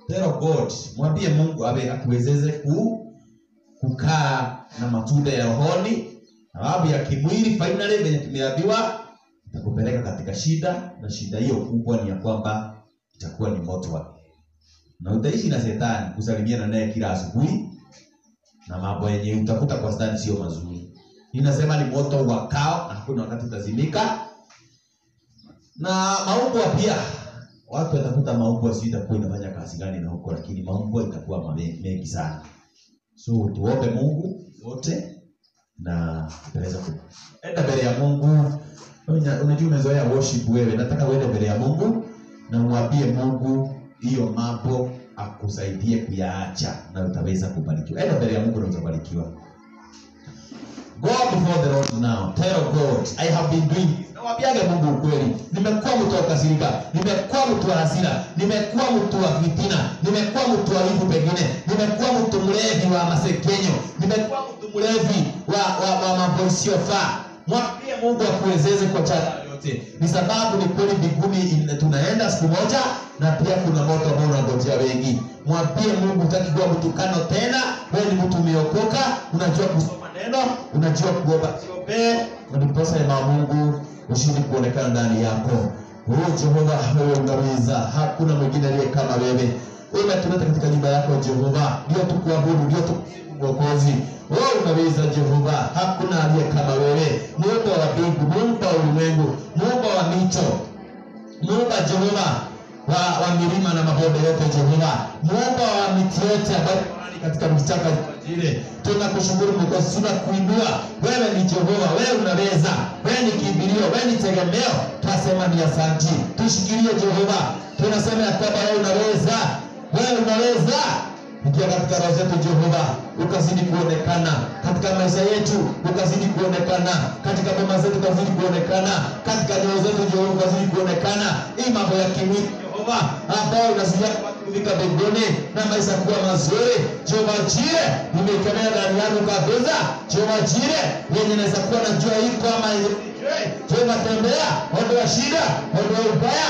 tell God, mwambie Mungu awe akuwezeze ku kukaa na matunda ya rohoni, sababu ya kimwili finally venye tumeambiwa itakupeleka katika shida, na shida hiyo kubwa ni ya kwamba itakuwa ni moto wa na utaishi na shetani kusalimiana naye kila asubuhi, na mambo yenye utakuta kwa shetani sio mazuri. Inasema ni moto wakao, na hakuna wakati utazimika. Na maumbwa pia, watu watakuta maumbwa sio itakuwa inafanya kazi gani na huko, lakini maumbwa itakuwa mame- mengi sana. So tuombe Mungu wote na tutaweza kuenda mbele ya Mungu. Una- Unajua umezoea worship wewe, nataka uende mbele ya Mungu na umwambie Mungu hiyo mambo akusaidie kuyaacha na utaweza kubarikiwa. Enda mbele ya Mungu na utabarikiwa. Go before the Lord now. Tell God, I have been doing this. Nawambiage Mungu ukweli. Nimekuwa mtu wa kukasirika, nimekuwa mtu wa hasira, nimekuwa mtu wa fitina, nimekuwa mtu wa wivu pengine, nimekuwa mtu mlevi wa masekenyo, nimekuwa mtu mlevi wa, wa, wa mambo isiyofaa. Mwambie Mungu akuwezeze kwa chana yote. Ni sababu ni kweli mbinguni in- tunaenda siku moja na pia kuna moto ambao unangojea wengi. Mwambie Mungu hutaki kuwa mtukano tena, wewe ni mtu umeokoka, unajua kusoma neno, unajua kuomba. Siombee na ndiposa neema ya Mungu ushindi kuonekana ndani yako. Wewe Jehova, wewe unaweza, hakuna mwingine aliye kama wewe. Wewe umetuleta katika nyumba yako Jehova, ndio tukuabudu, ndio tukusifu Mwokozi. Wewe unaweza Jehova, hakuna aliye kama wewe. Muumba wa mbingu, muumba wa ulimwengu, muumba wa mito, muumba Jehova wa, wa milima na mabonde yote Jehova, muumba wa miti yote ambayo ni katika vichaka vile. Tunakushukuru Mwokozi, tunakuinua wewe. Ni Jehova, wewe unaweza, wewe ni kimbilio, wewe ni tegemeo. Tunasema ni asanti, tushikilie Jehova. Tunasema ya kwamba wewe unaweza, wewe unaweza Ingia katika roho zetu Jehova, ukazidi kuonekana katika maisha yetu, ukazidi kuonekana katika boma zetu, ukazidi kuonekana katika nyoyo zetu Jehova, ukazidi kuonekana hii mambo ya kimwili Jehova, ambayo inasidia kufika mbinguni na maisha kuwa mazuri. Jehova Jire, nimeikemea ndani yangu kabisa. Jehova Jire, yenye naweza kuwa najua iko ama Jehova, tembea, ondoa shida, ondoa ubaya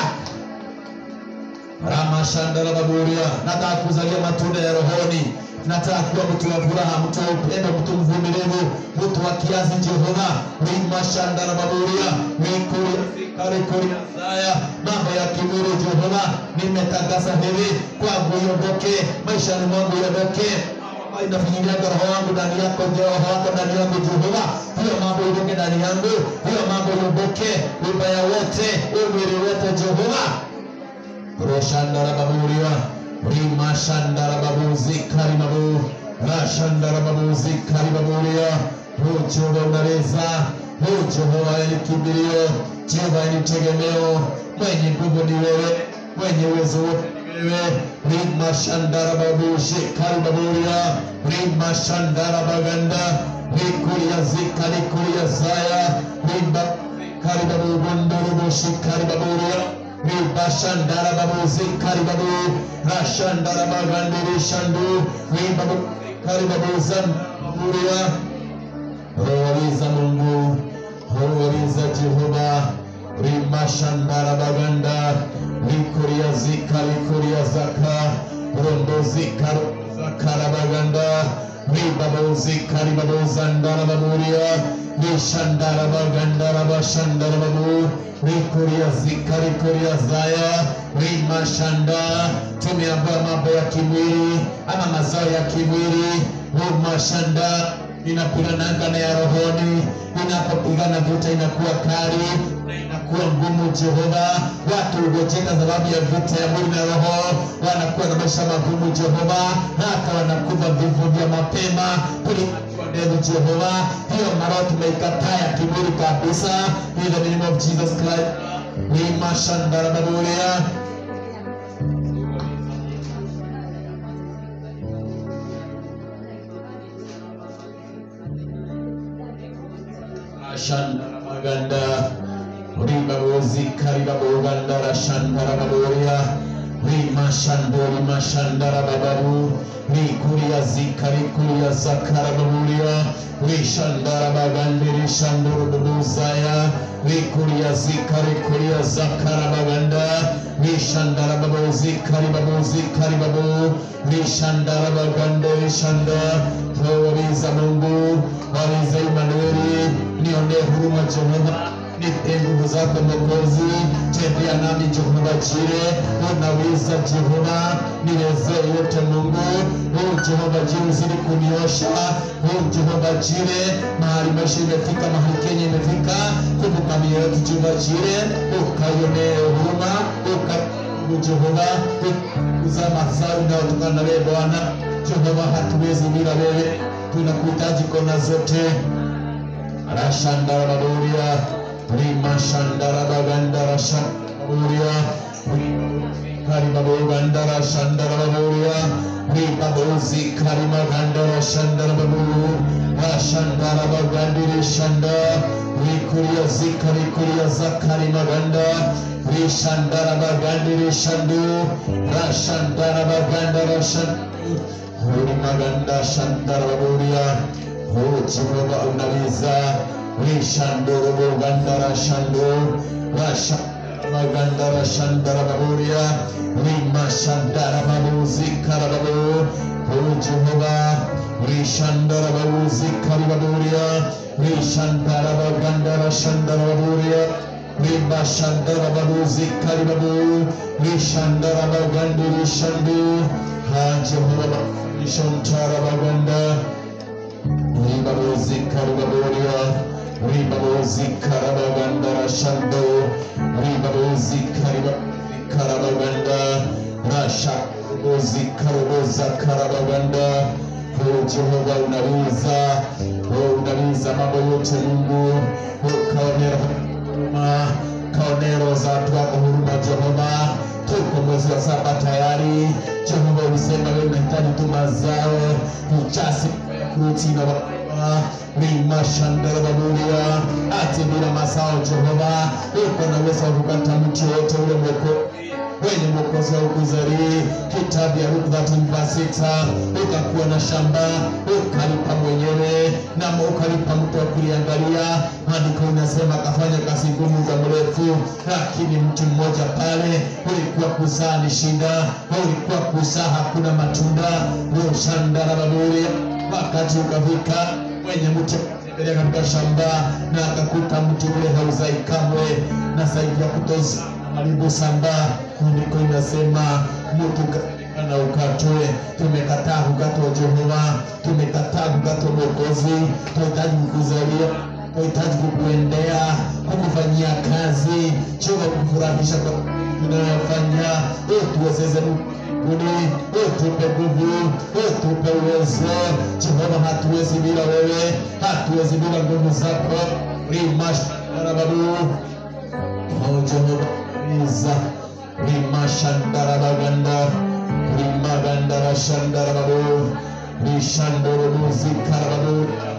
Ramashandara baburia, nataka kuzalia matunda ya rohoni. Nataka kuwa mtu wa furaha, mtu wa upendo, mtu mvumilivu, mtu wa kiasi. Jehova rimashandara baburia rikuria karikuria zaya mambo ya kimwili Jehova, nimetangaza hivi kwangu iondoke, maishani mwangu iondoke inafinyiliaga roho wangu ndani yako, roho wako ndani yangu Jehova, hiyo mambo iondoke ndani yangu, hiyo mambo iondoke, ubaya wote, umwili wote Jehova Roshandara baburia rimashandara babuzi karibabu rashandara babuzi karibaburia o Jehova unaweza o Jehova ni kimbilio Jehova ni tegemeo mwenye nguvu ni wewe mwenye uwezo wote ni wewe rimashandara babushi karibaburia rimashandara baganda rikuria zika rikuria zaya rimba karibabu bunduru bushi karibaburia Ribashandara babu zikari babu Rashandara bagandiri shandu Ribabu zikari babu zandaburia Roho za Mungu Roho za Jehova Rimashandara baganda Likuria zika likuria zaka Rondo zika zakara baganda Ribabu zikari babu zandara baburia Rishandara bagandara bashandara babu Rikuria zika rikuria zaya rimashanda tumeambiwa mambo ya kimwili ama mazao ya kimwili rumashanda inapigananga na ya rohoni inapopigana vita inakuwa kali na inakuwa ngumu Jehova watu hugojeka sababu ya vita ya mwili na roho wanakuwa na maisha magumu Jehova hata wanakufa vifo vya mapema kuliko ndevu Jehova hiyo maroho tumeikataa ya kimwili kabisa in the name of Jesus Christ rimashanda baburia Shandara Maganda Riba Bozi Kariba Bogandara Shandara Baboria Rima Shandori Mashandara Bababu Rikuria Zikari Kuria Zakara Baburia Rishandara Bagandi Rishandoro Babuzaya Rikuria Zikari Kuria Zakara Baganda rishandara babozi kari babozi kari babo rishandara bagande rishanda wabiza Mungu wabiza Imanueli nionee huruma Jehova nipe nguvu zako Mwokozi, tembea nami Jehova Jire, unaweza Jehova, niwezee yote Mungu. Oh Jehova Jire, uzidi kuniosha. Oh Jehova Jire, mahali maisha imefika, mahali Kenya imefika, kumbuka mioyo yetu Jehova Jire, ukaionee huruma, uka Jehova, uza mazao inayotokana na wewe Bwana. Jehova, hatuwezi bila wewe, tunakuhitaji kona zote. Rashandara Baburia, Rima Shandara Bagandara Shandaruria, Karima Bagandara Shandara Baburia, Rima Bozi Karima Gandara Shandara Babu, Rashandara Bagandiri Shanda, Rikuria Zika Rikuria Zakari Maganda, Rishandara Bagandiri Shandu, Rashandara Bagandara Shandu, Maganda Shandara Baburia, Oh Jehova unaweza rishandoro gandara shando rasha magandara shandara baburia rima shandara babuzi karababu Oh Jehova rishandara babuzi karibaburia rishandara bagandara shandara baburia rima shandara babuzi karibabu rishandara bagandiri shandu ha Jehova rishantara baganda Ribabozi Karababoria, Ribabozi Karabaganda Shando, Ribabozi Karabaganda, Rasha Bozi Karaboza Karabaganda, Oh Jehova unaweza, oh unaweza mambo yote Mungu, oh kaonera huruma, kaonero za watu wako huruma Jehova, tuko mwezi wa saba tayari. Jehova ulisema wewe unahitaji tu mazao, uchasi kuti na baba rima shandara baburia ati bila mazao Jehova, uko na uwezo wa kukata mti wote ule mwoko wenye mwokozi wa ukuzari. Kitabu ya Luka 13:6 ukakuwa na shamba ukalipa mwenyewe na ukalipa mtu wa kuliangalia. Maandiko inasema akafanya kazi ngumu za mrefu, lakini mti mmoja pale ulikuwa kuzaa ni shida, ulikuwa kuzaa hakuna matunda. Ushandara baburia wakati ukafika mwenye mti akatembelea katika shamba na akakuta mti ule hauzai kamwe, na zaidi ya kutoza karibu samba. Andiko inasema mtu na ukatwe. Tumekataa kukatwa Jehova, tumekataa kukatwa Mwokozi. Tunahitaji kukuzalia, tunahitaji kukuendea, kukufanyia kazi Jehova, kufurahisha kwa tunayofanya. Tuwezeze mbinguni, utupe nguvu, utupe uwezo Jehova, hatuwezi bila wewe, hatuwezi bila nguvu zako. rimasharababu Oh Jehova iza rimashandarabaganda rimagandarashandarababu rishandorobuzikarabadu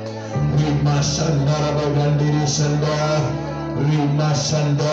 rimashandarabagandirishanda rimashanda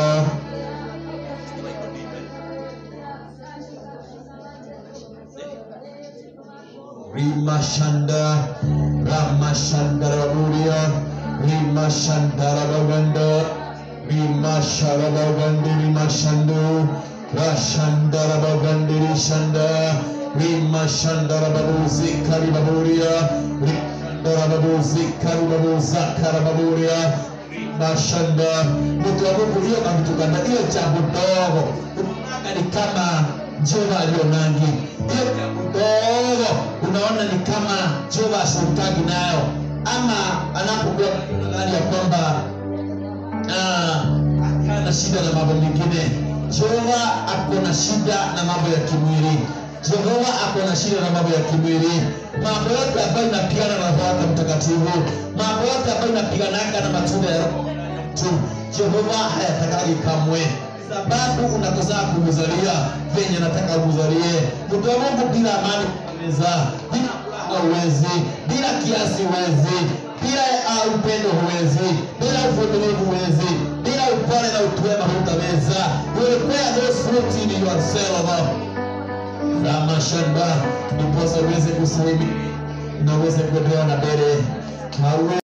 rimashanda ramashandaraburia rimashandarabaganda rimasharabagandiri mashando rashandarabagandiri shanda rimashandarababuzi karibaburia rishandarababuzi karibabuza karababuria mashanda mtu wa Mungu hiyo kamtukana hiyo jambo dogo unaona ni kama Jehova alionangi hiyo jambo dogo unaona ni kama Jehova ashirikagi nayo ama anapokuwa ndani ya kwamba ana shida na mambo mengine. Jehova ako na shida na mambo ya kimwili. Jehova ako na shida na mambo ya kimwili, mambo yote ambayo inapigana na Roho wake Mtakatifu, mambo yote ambayo inapiganaka na matunda ya Roho tu, Jehova hayatakagi kamwe sababu unakosa kumzalia venye nataka umzalie. Mtu wa Mungu bila amani uweza, bila furaha uwezi, bila kiasi uwezi, bila uh, upendo huwezi, bila uvumilivu huwezi, bila upole na utuwema hutaweza. You will bear those fruit in yourself. Ramashanda, ndiposa uweze kusahimili na uweze kuendelea na mbele. Hauwe